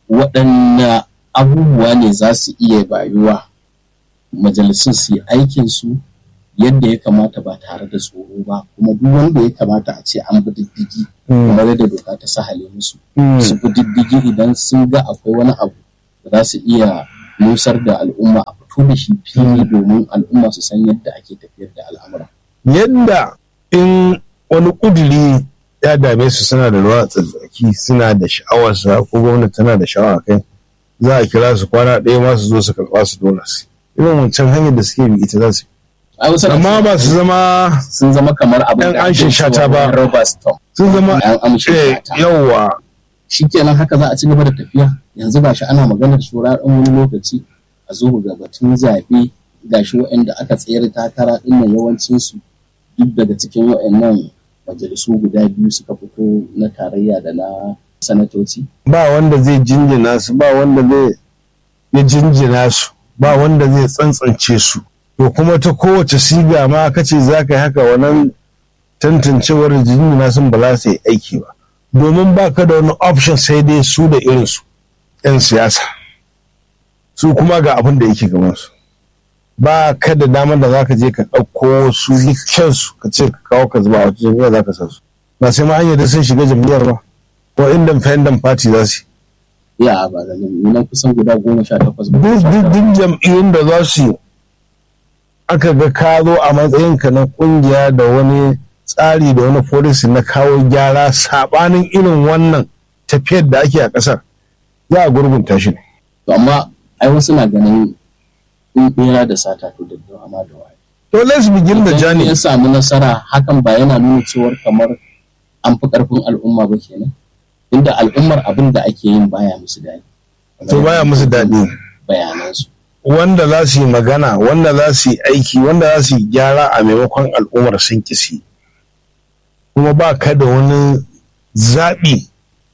waɗanne abubuwa ne za su iya bayuwa majalisun su yi aikinsu yadda ya kamata ba tare da tsoro ba kuma duk wanda ya kamata a ce an bi diddigi kamar yadda doka ta sahale musu su bi diddigi idan sun ga akwai wani abu da za su iya nusar da al'umma a fito da shi fili domin al'umma su san yadda ake tafiyar da al'amura yadda in wani ƙuduri ya dame su suna da ruwa tsatsaki suna da sha'awarsa ko gwamnati tana da sha'awa kai za a kira su kwana ɗaya ma su zo su karɓa su dole su irin wancan hanyar da suke bi ita za su amma ba su zama sun zama kamar abin Yan amshin shata ba. Robert Storm sun zama yan amshin eh, shata yawwa shikenan haka za a ci gaba da tafiya yanzu ba shi ana maganar shura ɗan wani lokaci a zo ga batun zaɓe ga shi waɗanda aka tsayar takara ɗin nan yawancinsu duk daga cikin waɗannan majalisu guda biyu suka fito na tarayya da na sanatoci ba wanda zai jinjina su ba wanda zai ya jinjina su ba wanda zai tsantsance su to kuma ta kowace siga ma kace za ka yi haka wannan tantancewar jinjina sun ba za su yi aiki ba domin ba ka da wani option sai dai su da irinsu 'yan siyasa su kuma ga abin da yake gabansu ba ka da damar da za ka je ka ɗauko su dukkansu ka ce ka kawo ka zuba a wata jami'a za ka sa su ba sai ma hanyar da sun shiga jam'iyyar ba ko independent party za su yi ya ba da nan kusan guda goma sha takwas ba duk duk duk jam'iyyun da za su yi aka ga ka zo a matsayinka na kungiya da wani tsari da wani policy na kawo gyara sabanin irin wannan tafiyar da ake a ƙasar za a gurgunta shi ne to amma ai wasu na ganin in bera da sata to da dawa ma da waye to let's begin the Idan journey ya samu nasara hakan ba yana nuna cewar kamar an fi karfin al'umma ba kenan inda al'ummar abin da ake yin baya musu daɗi to baya musu daɗi bayanansu wanda za su yi magana wanda za su yi aiki wanda za su yi gyara a maimakon al'ummar sun kisi kuma ba ka da wani zaɓi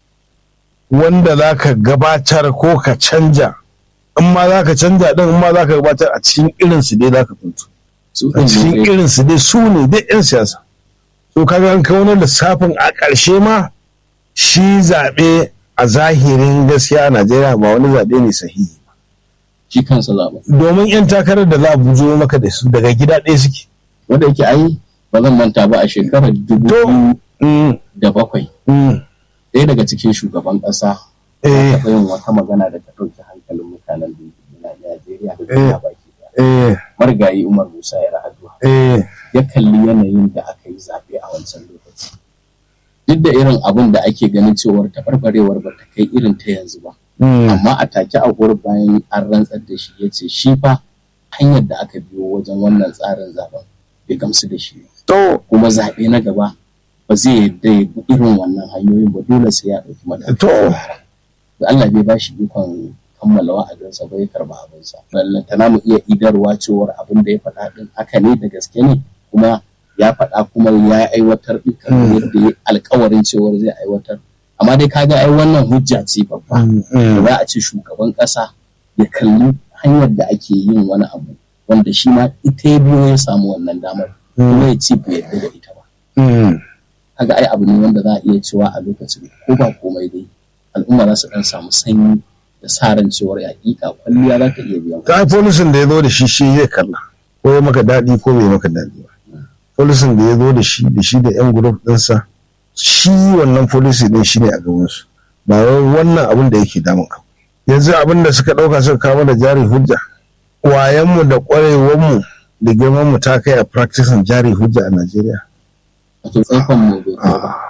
wanda za ka gabatar ko ka canja in ma za ka canja ɗin in ma za ka gabatar a cikin irinsu dai za ka tuntu su a cikin ɗin ne irinsu dai su ne dai 'yan siyasa to kaga an kawo wani lissafin a ƙarshe ma shi zaɓe a zahirin gaskiya a najeriya ba wani zaɓe ne sahihi shi kansa zaɓen domin 'yan takarar da za a bujo maka da su daga gida ɗaya suke. wanda yake ai ba zan manta ba a shekarar dubu To, biyu mm, da bakwai mm, ɗaya daga cikin shugaban ƙasa eh, ya taɓa yin wata magana da ta ɗauki hankalin mutanen Najeriya da duniya baki ɗaya. eh, marigayi Umar Musa ya ra'aduwa eh, ya kalli yanayin da aka yi zaɓe a wancan lokaci. Duk da irin abin da ake ganin cewar taɓarɓarewar ba ta kai irin ta yanzu ba. mm, Amma a take a gurin bayan an rantsar da shi ya ce shi fa hanyar da aka biyo wajen wannan tsarin zaben bai gamsu da shi ba. To, Kuma zaɓe na gaba ba zai yadda ya bi irin wannan hanyoyin ba dole sai ya ɗauki matakan To. gyara. Da Allah bai ba shi ikon kammala wa'adinsa ba ya karba abinsa. Lallantana mu iya idarwa cewar abin da ya faɗa ɗin haka ne da gaske ne kuma ya faɗa kuma ya aiwatar ɗin kamar Mm. yadda ya alkawarin cewar zai aiwatar. Amma dai kaga ai wannan hujja ce babba. mm, Da mm, za a ce shugaban ƙasa ya kalli hanyar da ake yin wani abu wanda shi ma ita ya biyo ya samu wannan damar kuma ya ce bai yarda da ita ba. mm. kaga ai abu ne wanda za a iya cewa a lokacin ko ba komai dai al'umma za su dan samu sanyi da sa ran cewar hakika kwalliya za ta iya biyan Ta polisin da ya zo da shi shi zai kalla. Ko ya maka daɗi ko bai maka daɗi ba. Polisin da ya zo da shi da shi da 'yan gurup ɗinsa shi wannan polisi ɗin shi ne a gabansu. Ba wai wannan abin da yake damun ka. Yanzu abin da suka ɗauka suka kawo da jari hujja. Wayanmu da ƙwarewanmu da girmanmu ta kai a practicing jari hujja a Najeriya. wato tsaikon mu bai kai ba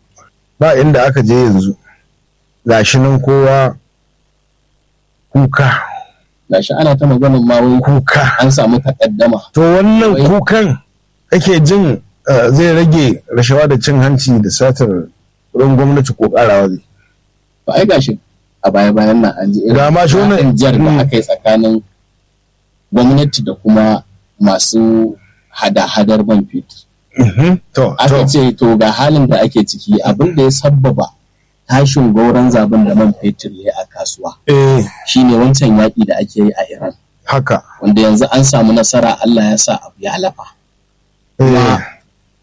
ba inda aka je yanzu gashi nan kowa kuka gashi ana ta maganin ma wai kuka an samu takaddama to wannan Wai- kukan ake jin uh, zai rage rashawa da cin hanci da satar wurin gwamnati ko karawa zai to ai gashi a baya bayan nan an ji irin Ga ma shi wannan- haɗin jar da Mm. aka yi tsakanin gwamnati da kuma masu hada-hadar man fetur Mhm. to aka to ce to ga halin da ake ciki abin da ya sabbaba tashin gauran zaben da man fetur ya yi a kasuwa eh shine wancan yaƙi da ake yi a Iran haka wanda yanzu an samu nasara Allah ya sa abu ya lafa eh Kuma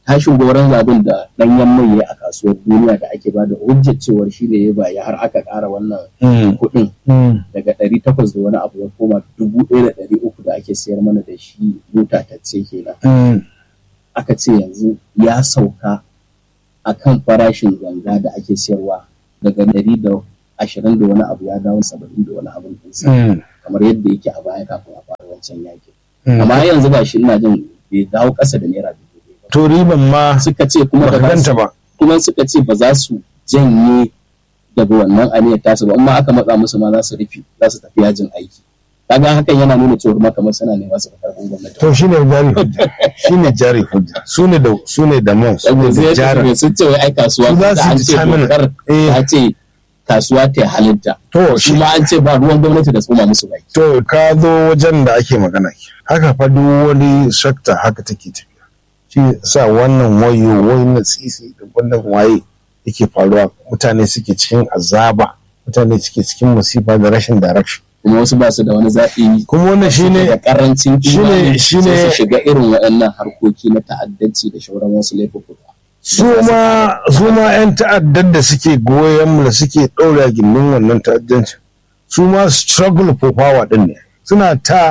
tashin goron zabin da ɗanyen mai ya a kasuwar duniya da ake bada hujjar cewar shi ne ya baya har aka ƙara wannan kuɗin daga ɗari takwas da wani abu ya koma dubu ɗaya da ɗari uku da ake sayar mana da shi mota ta ce kenan aka ce yanzu ya sauka a kan farashin ganga da ake sayarwa daga ɗari da ashirin da wani abu ya dawo saba'in da wani abin ɗinsa kamar yadda yake a baya kafin a fara wancan yakin amma yanzu ga shi ina jin bai dawo ƙasa da naira dubu ɗaya ba to riban ma suka ce kuma baka ba za ganta su ba kuma suka ce ba za su janye daga wannan aniyar tasu ba amma aka matsa musu ma za su rufe za su tafi yajin aiki kaga hakan yana nuna cewa ma kamar suna nema su karɓar gwamnati to shine jari hujja shine jari hujja su ne da su ne da man su ne da jari sun ce wai ai kasuwa Su za da su an ce determine. dokar Eh. ta ce kasuwa ta halitta to shi shi ma an ce ba ruwan gwamnati da tsoma musu baki to ka zo wajen da ake magana ke haka fa duk wani sekta haka take tafiya shi sa wannan wayo wai na tsisi da wannan waye yake faruwa mutane suke cikin azaba mutane suke cikin musifa da rashin direction kuma wasu ba su da wani zaɓi kuma wannan da shine karancin shine- imani shine- sai su shiga irin waɗannan harkoki na ta'addanci da shauran wasu laifuka su ma su ma yan ta'addar da suke goyon mu da suke ɗaura gindin wannan ta'addanci su ma struggle for power din ne suna ta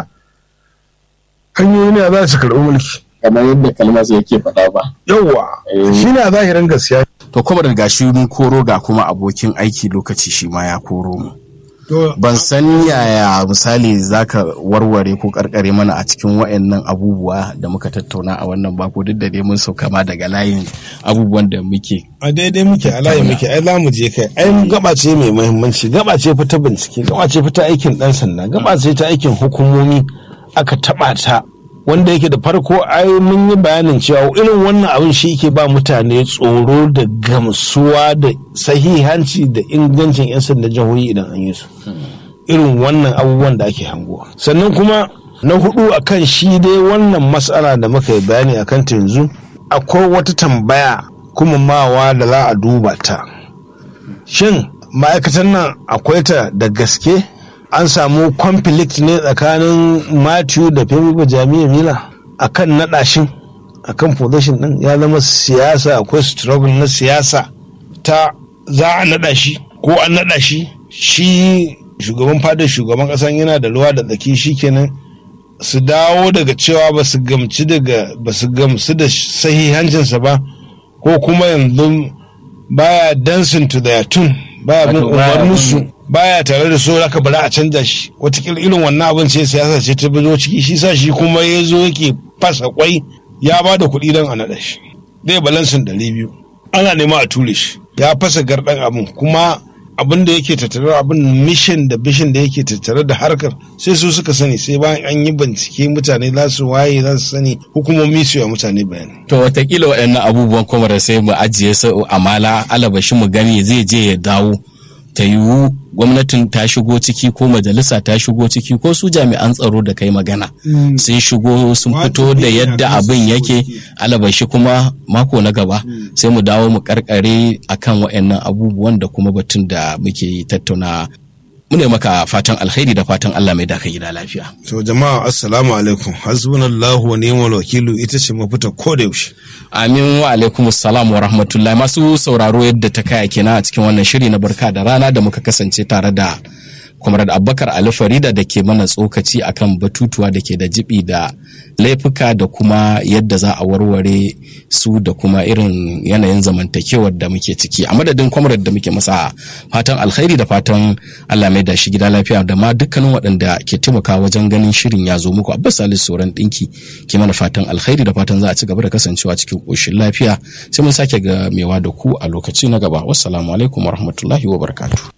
hanyoyi ne za su karɓi mulki kamar yadda kalmar yake faɗa ba yawwa Eh. shi ne a zahirin gaskiya To kuma da gashi mun koro ga kuma abokin aiki lokaci shi ma ya koro mu. Ban san yaya misali zaka warware ko karkare mana a cikin wayannan abubuwa da muka tattauna a wannan bako duk da dai mun sauka ma daga layin abubuwan da muke. a daidai muke a layi muke ai za mu je kai ai gaba ce mai muhimmanci gaba ce fa ta bincike gaba ce fa ta aikin dan sanda gaba ce ta aikin hukumomi aka taba ta wanda yake da farko ai mun yi bayanin cewa irin wannan abin shi ke ba mutane tsoro da gamsuwa da sahihanci da ingancin 'yan sanda jihohi idan an yi su irin wannan abubuwan da ake hangowa sannan kuma na hudu akan shi dai wannan matsala da muka yi bayani akan ta yanzu akwai wata tambaya kuma mawa da za a duba ta shin ma'aikatan nan akwai ta da gaske an samu conflict ne tsakanin matthew da femi jami'a mila akan naɗashin akan position din ya zama siyasa akwai struggle na siyasa ta za a naɗa shi ko an naɗa shi shi shugaban fadar shugaban ƙasan yana da ruwa da tsaki shikenan su dawo daga cewa ba su gamci daga ba su gamsu da sahihancinsa ba ko kuma yanzu baya dancing to their tune baya bin Wato baya umarninsu bin- baya tare da so haka bari a canza shi watakila irin wannan abin ce siyasa ce ta bazo ciki shi sa shi kuma ya zo yake fasa kwai ya ba da kuɗi don a naɗa shi zai balansin ɗari biyu ana nema a ture shi ya fasa garɗan abin kuma abin da yake tattare abin mission da bishin da yake tattare da harkar sai su suka sani sai bayan an yi bincike mutane za su waye za su sani hukumomi su yi wa mutane bayani To watakila waɗannan abubuwan kuma da sai mu ajiye su amala alabashi mu gani zai je ya dawo ta yiwu gwamnatin ta shigo ciki ko majalisa ta shigo ciki ko su jami'an tsaro da kai magana sun shigo sun fito da yadda abin yake alabashi kuma mako na gaba sai mu dawo mu karkare akan waɗannan abubuwan da kuma batun da muke tattauna mu ne maka fatan alkhairi da fatan Allah mai da ka gida lafiya. to jama'a assalamu alaikum hasbunallahu wa ni'mal wakilu ita ce mafita ko da yaushe Amin wa alaikum salam wa rahmatullahi masu sauraro yadda ta kaya kenan a cikin wannan shiri na barka da rana da muka kasance tare da Comrade Abubakar Ali Farida da ke mana tsokaci akan batutuwa da ke da jibi da laifuka da kuma yadda za a warware su da kuma irin yanayin zamantakewar da muke ciki a madadin Comrade da muke masa fatan alkhairi da fatan Allah mai da shi gida lafiya da ma dukkanin waɗanda ke taimaka wajen ganin shirin ya zo muku Abbas Salisu Soran ɗinki ke mana fatan alkhairi da fatan za a ci gaba da kasancewa cikin ƙoshin lafiya sai mun sake ga mewa da ku a lokaci na gaba wassalamu alaikum warahmatullahi wabarakatuh